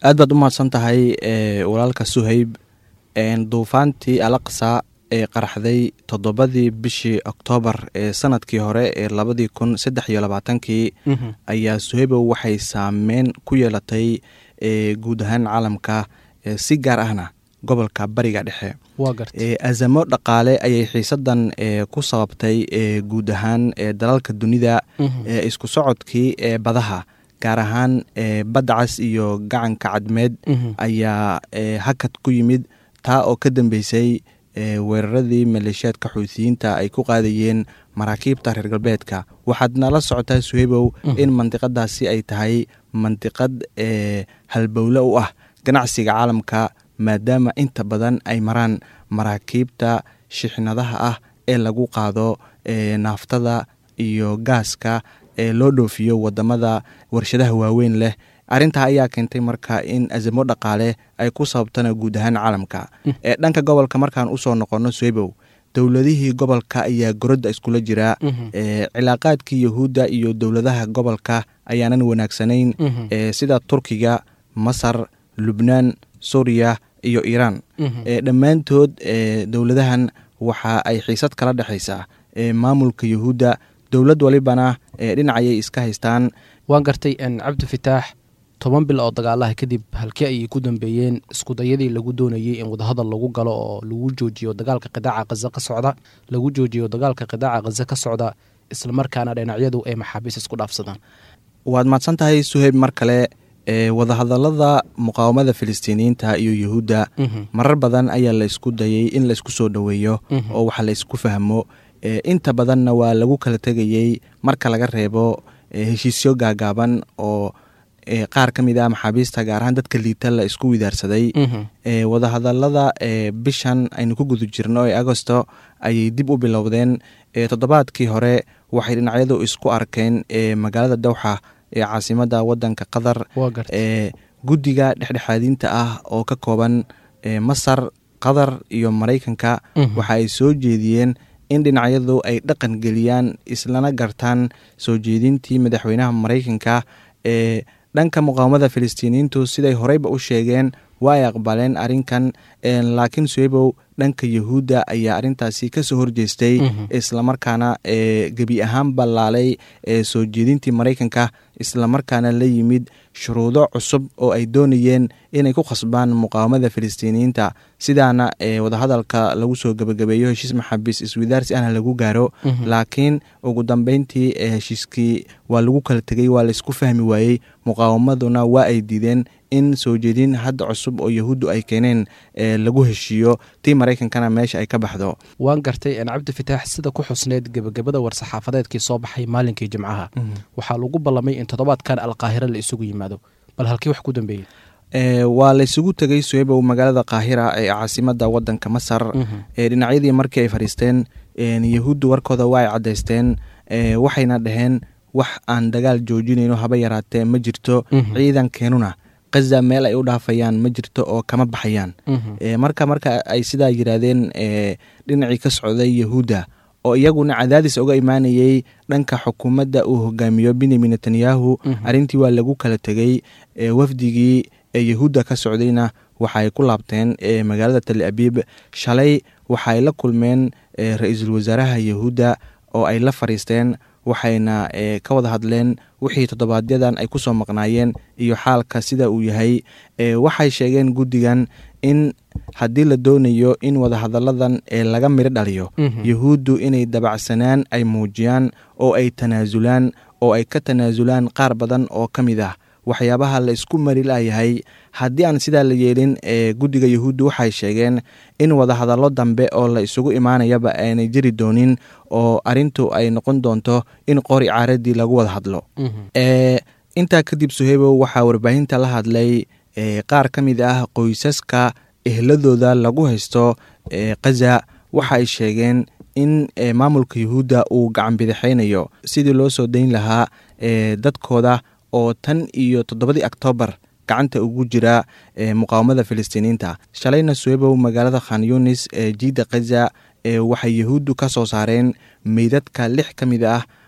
aad baad u mahadsan tahay walaalka suhayb duufaantii alaqsa ee qaraxday toddobadii bishii oktoobar ee sanadkii hore ee labadii kun saddex iyo labaatankii ayaa suhaybow waxay saameyn ku yeelatay guud ahaan caalamka si gaar ahna gobolka bariga dhexe azamo dhaqaale ayay xiisadan ku sababtay guud ahaan dalalka dunida isku socodkii ee badaha gaar ahaan badda cas iyo gacanka cadmeed ayaa hakad ku yimid taa oo ka dambeysay weeraradii maleeshiyaadka xuutiyiinta ay ku qaadayeen maraakiibta reer galbeedka waxaad nala socotaa suhaybow in mandiqadaasi ay tahay mandiqad halbowle u ah ganacsiga caalamka maadaama inta badan ay maraan maraakiibta shixnadaha ah ee lagu qaado naaftada iyo gaaska ee loo dhoofiyo wadamada warshadaha waaweyn leh arrintaa ayaa keentay marka in azamo dhaqaale ay ku sababtana guud ahaan caalamka ee dhanka gobolka markaan usoo noqono swebow dowladihii gobolka ayaa gorodda iskula jira cilaaqaadkii yahuudda iyo dowladaha gobolka ayaanan wanaagsanayn sida turkiga masar lubnaan suuriya iyo iiraan dhammaantood dowladahan waxa ay xiisad kala dhexaysaa maamulka yahuudda dowlad walibana dhinacayay iska haystaan waan gartay cabdi fitaax toban bil oo dagaalaha kadib halkii ayay ku dambeeyeen iskudayadii lagu doonayey in wadahadal lagu galo oo lagu joojiyo dagaalka qidaaca khaza ka socda lagu joojiyo dagaalka qidaaca khaza ka socda islamarkaana dhinacyadu ay maxaabiis isku dhaafsadaan waad mahadsan tahay suheyb mar kale wadahadalada muqaawamada filistiiniyiinta iyo yuhuudda marar badan ayaa la isku dayay in la isku soo dhoweeyo oo wax la isku fahmo inta badanna waa lagu kala tegayey marka laga reebo heshiisyo gaagaaban oo qaar ka mid ah maxaabiista gaar ahaan dadka liita la isku widaarsaday wadahadalada bishan aynu ku guda jirno ee agosto ayay dib u bilowdeen toddobaadkii hore waxay dhinacyadu isku arkeen magaalada dowxa ee caasimada wadanka qatar guddiga dhexdhexaadinta ah oo ka kooban masar qatar iyo maraykanka waxa ay soo jeediyeen in dhinacyadu ay dhaqan geliyaan islana gartaan soo jeedintii madaxweynaha maraykanka ee dhanka muqaawamada filistiiniyiintu siday horeyba u sheegeen waa ay aqbaleen arrinkan laakiin suebow dhanka yahuudda ayaa arrintaasi kasoo horjeestay islamarkaana gebi ahaan ballaalay soo jeedintii maraykanka islamarkaana la yimid shuruudo cusub oo ay doonayeen inay ku khasbaan muqaawamada filistiiniyiinta sidaana wadahadalka lagu soo gebagabeeyo heshiis maxaabiis iswidaarsi ahna lagu gaaro laakiin ugu dambeyntii heshiiskii waa lagu kala tegey waa laysku fahmi waayey muqaawamaduna waa ay diideen in soo jeedin hadda cusub oo yahuuddu ay keeneen lagu heshiiyo tii maraykankana meesha ay ka baxdo waan gartay cabdi fitaax sida ku xusneyd gebagabada war-saxaafadeedkii soo baxay maalinkii jimcaha waxaa lagu ballamay in toddobaadkan alqaahira la isugu yimaado bal halkii wax ku dambeeyey waa laysugu tegey suebow magaalada kaahira ee caasimada wadanka masar dhinacyadii markii ay fadhiisteen yahuuddu warkooda waa ay caddaysteen waxayna dhaheen wax aan dagaal joojinayno haba yaraatee ma jirto ciidankeenuna kaza meel ay u dhaafayaan ma jirto oo kama baxayaan marka marka ay sidaa yiraahdeen dhinacii ka socday yahuudda oo iyaguna cadaadis uga imaanayey dhanka xukuumadda uu hogaamiyo benyamin netanyahu arrintii waa lagu kala tegey wafdigii yahuudda ka socdayna waxaay ku laabteen magaalada tal abiib shalay waxaay la kulmeen ra-iisul wasaaraha yahuudda oo ay la fadhiisteen waxayna ka wada hadleen wixii toddobaadyadaan ay kusoo maqnaayeen iyo xaalka sida uu yahay waxay sheegeen guddigan in haddii la doonayo in wadahadalladan laga miro dhaliyo yahuuddu inay dabacsanaan ay muujiyaan oo ay tanaasulaan oo ay ka tanaasulaan qaar badan oo ka mid ah waxyaabaha la isku mari layahay haddii aan sidaa la yeelin guddiga yahuuddu waxay sheegeen in wadahadallo dambe oo la isugu imaanayaba aanay jiri doonin oo arrintu ay noqon doonto in qori caaradii lagu wada hadlo intaa kadib suhebow waxaa warbaahinta la hadlay qaar ka mid ah qoysaska ehladooda lagu haysto kaza waxa ay sheegeen in maamulka yahuudda uu gacan bidixaynayo sidii loo soo dayn lahaa dadkooda oo tan iyo toddobadii oktoobar gacanta ugu jira muqaawamada filistiiniyiinta shalayna suebow magaalada khan yunis ee jiidda kaza waxay yahuuddu ka soo saareen meydadka lix ka mid ah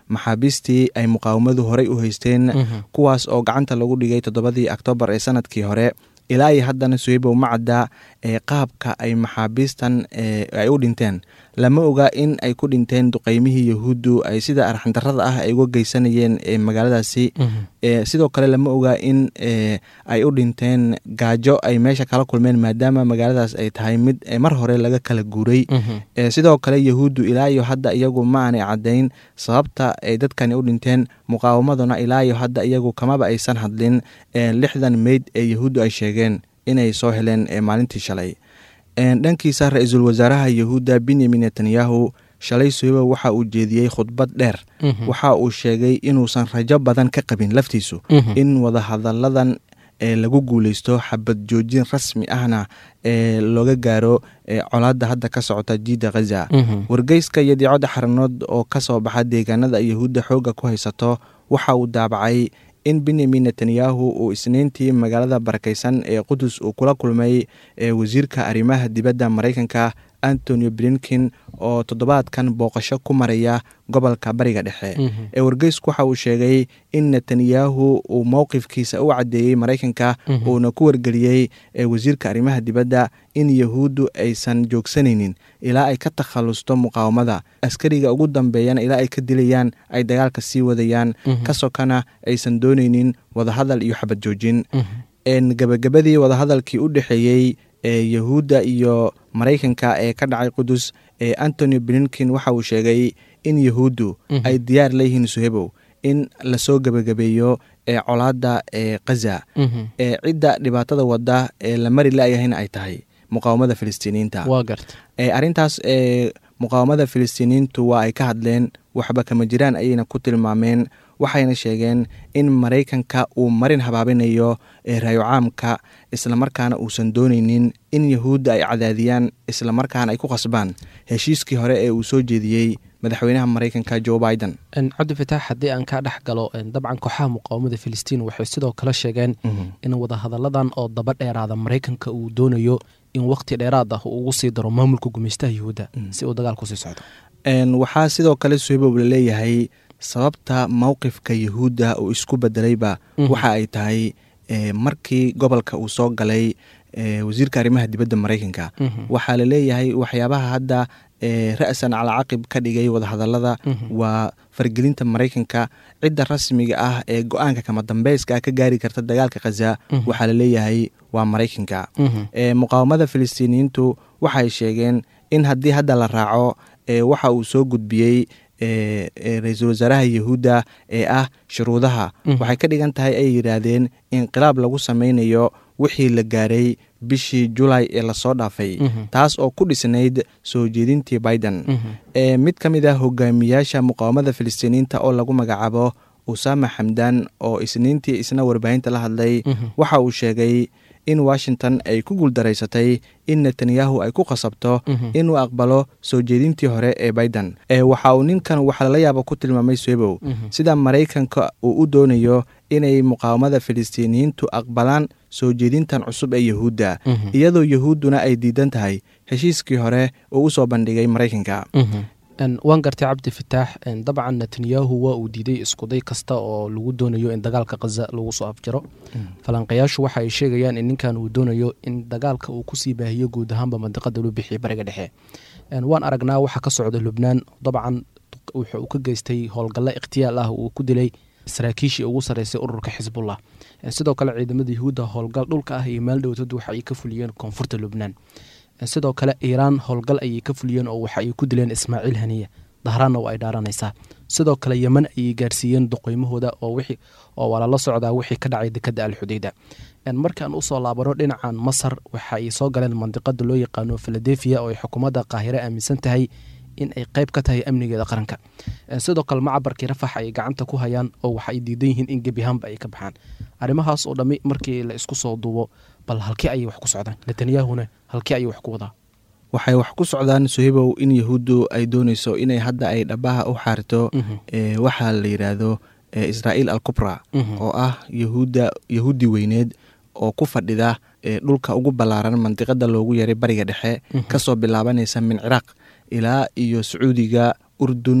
maxaabiistii ay muqaawamadu horey u haysteen kuwaas oo gacanta lagu dhigay toddobadii oktoobar ee sanadkii hore ilaa iyo haddana suheybow ma cadda ee qaabka ay maxaabiistan ay u dhinteen lama oga in ay ku dhinteen duqeymihii yahuuddu ay sida arxandarada ah ay uga geysanayeen magaaladaasi sidoo kale lama oga in ay u dhinteen gaajo ay meesha kala kulmeen maadaama magaaladaas ay tahay mid mar hore laga kala guuray sidoo kale yahuuddu ilaa iyo hadda iyagu ma aanay caddayn sababta ay dadkani u dhinteen muqaawamaduna ilaa iyo hadda iyagu kamaba aysan hadlin lixdan meyd ee yahuuddu ay sheegeen inay soo heleen maalintii shalay dhankiisa ra-iisul wasaaraha yahuudda benyamin netanyahu shalay suhebo waxa uu jeediyey khudbad dheer waxa uu sheegay inuusan rajo badan ka qabin laftiisu in wadahadalladan ee lagu guuleysto xabad joojin rasmi ahna ee looga gaaro colaadda hadda ka socota jiidda khaza wargeyska iyo diicadda xaranood oo ka soo baxa deegaanada yahuudda xoogga ku haysato waxa uu daabacay in benyamin netanyahu uu isniintii magaalada barakeysan ee qudus uu kula kulmay wasiirka arrimaha dibadda maraykanka antonio blinkin oo toddobaadkan booqasho ku maraya gobolka bariga dhexe ee wargeysku waxa uu sheegay in netanyahu uu mowqifkiisa u caddeeyey maraykanka uuna ku wargeliyey wasiirka arrimaha dibadda in yahuuddu aysan joogsanaynin ilaa ay ka takhalusto muqaawamada askariga ugu dambeeyana ilaa ay ka dilayaan ay dagaalka sii wadayaan ka sokana aysan doonaynin wadahadal iyo xabad joojin gabagabadii wadahadalkii u dhexeeyey ee yahuudda iyo maraykanka ee ka dhacay qudus ee antony blinkin waxa uu sheegay in yahuuddu ay diyaar leeyihiin suhebow in lasoo gebagabeeyo ee colaadda ee khaza ee cidda dhibaatada wadda ee la mari la-yahayna ay tahay muqaawamada filistiiniyiinta arrintaas ee muqaawamada filistiiniyiintu waa ay ka hadleen waxba kama jiraan ayayna ku tilmaameen waxayna sheegeen in maraykanka uu marin habaabinayo raayo caamka islamarkaana uusan dooneynin in yahuudda ay cadaadiyaan islamarkaana ay ku qasbaan heshiiskii hore ee uu soo jeediyey madaxweynaha maraykanka jo biden cabdifitaax haddii aan kaa dhex galo dabcan kooxaha muqaawamada filistiin waxay sidoo kale sheegeen in wadahadalladan oo daba dheeraada maraykanka uu doonayo in wakhti dheeraad ah uu ugu sii daro maamulka gumeystaha yahuudda si uu dagaal kusii socdo waxaa sidoo kale suhebow la leeyahay sababta mowqifka yahuudda uu isku bedelayba waxa ay tahay markii gobolka uu soo galay wasiirka arrimaha dibadda maraykanka waxaa la leeyahay waxyaabaha hadda ra-san calaa caqib ka dhigay wadahadallada waa fargelinta maraykanka cidda rasmiga ah ee go-aanka kama dambeyska ka gaari karta dagaalka khaza waxaa la leeyahay waa maraykanka muqaawamada filistiiniyiintu waxay sheegeen in haddii hadda la raaco waxa uu soo gudbiyey ra-iisul wasaaraha yahuudda ee ah shuruudaha waxay ka dhigan tahay ay yidhaahdeen inqilaab lagu sameynayo wixii la gaaray bishii julay ee lasoo dhaafay taas oo ku dhisnayd soo jeedintii biden mid ka mid ah hogaamiyaasha muqaawamada filistiiniyiinta oo lagu magacaabo usama xamdan oo isniintii isna warbaahinta la hadlay waxa uu sheegay in washington ay ku guuldaraysatay in netanyahu ay ku qasabto inuu aqbalo soo jeedintii hore ee biden waxa uu ninkan waxa lala yaaba ku tilmaamay swebow sida maraykanka uu u doonayo inay muqaawamada filistiiniyiintu aqbalaan soo jeedintan cusub ee yahuudda iyadoo yahuudduna ay diidan tahay heshiiskii hore uu u soo bandhigay maraykanka waan gartay cabdi fataax dabcan netanyahu waa uu diiday iskuday kasta oo lagu doonayo in dagaalka khaza lagu soo afjaro falanqayaashu waxa ay sheegayaan in ninkan uu doonayo in dagaalka uu kusii baahiyo guud ahaanba mandiqada loo bixiya bariga dhexe waan aragnaa waxa ka socda lubnaan dabcan wuxuu uu ka geystay howlgallo ikhtiyaal ah uu ku dilay saraakiishii ugu sarreysay ururka xisbullah sidoo kale ciidamada yahuudda howlgal dhulka ah iyo maaldhowtad waxa ay ka fuliyeen koonfurta lubnaan sidoo kale iiraan howlgal ayay ka fuliyeen oo waxa ay ku dileen ismaaciil haniya dahraanna waa ay dhaaranaysaa sidoo kale yeman ayay gaarsiiyeen duqeymahooda oo waa lala socdaa wixii ka dhacay dekadda alxudeyda markaan usoo laabano dhinacan masar waxa ay soo galeen mandiqada loo yaqaano filadelfia oo ay xukuumadda qaahire aaminsan tahay in ay qayb ka tahay amnigeeda qaranka sidoo kale macabarkii rafax ayay gacanta ku hayaan oo waxa ay diidan yihiin in gebiahaanba ay ka baxaan arrimahaas oo dhammi markii la isku soo duubo bal halkii ayay wax ku socdaan netanyahuna halkii ayay wax ku wadaa waxay wax ku socdaan sohibow in yahuuddu ay dooneyso inay hadda ay dhabaha u xaarito waxaa la yidhaahdo israa'iil al kubra oo ah yahuudda yahuudi weyneed oo ku fadhida dhulka ugu ballaaran mandiqada loogu yaray bariga dhexe kasoo bilaabanaysa min ciraaq ilaa iyo sacuudiga urdun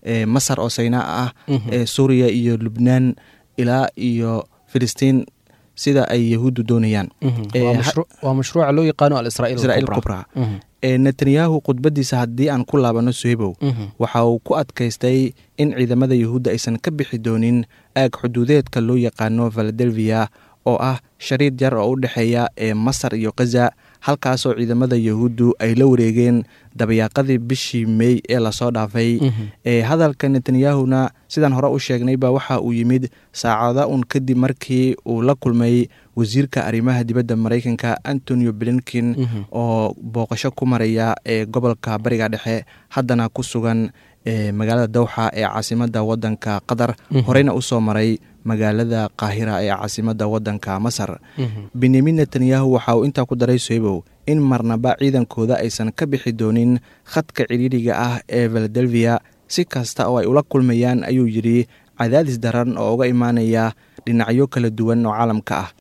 masar oo saynaa ah suuriya iyo lubnaan ilaa iyo filistiin sida ay yahuuddu doonayaan waa mashruuca loo yaqaano alisraaiil kubra netanyahu khudbadiisa haddii aan ku laabano suhebow waxa uu ku adkaystay in ciidamada yahuudda aysan ka bixi doonin aag xuduudeedka loo yaqaano valadelfiya oo ah shariid yar oo u dhexeeya ee masar iyo khaza halkaasoo ciidamada yahuuddu ay la wareegeen dabayaaqadii bishii mey ee lasoo dhaafay hadalka netanyahuna sidaan hore u sheegnayba waxa uu yimid saacada un kadib markii uu la kulmay wasiirka arrimaha dibadda maraykanka antonio blinkin oo booqasho ku maraya ee gobolka bariga dhexe haddana ku sugan magaalada dowxa ee caasimadda wadanka qatar horeyna usoo maray magaalada qaahira ee caasimadda wadanka masar benyamin netanyahu waxa uu intaa ku daray soebow in marnaba ciidankooda aysan ka bixi doonin khadka cidhiidhiga ah ee valadelfiya si kasta oo ay ula kulmayaan ayuu yidhi cadaadis daran oo uga imaanaya dhinacyo kala duwan oo caalamka ah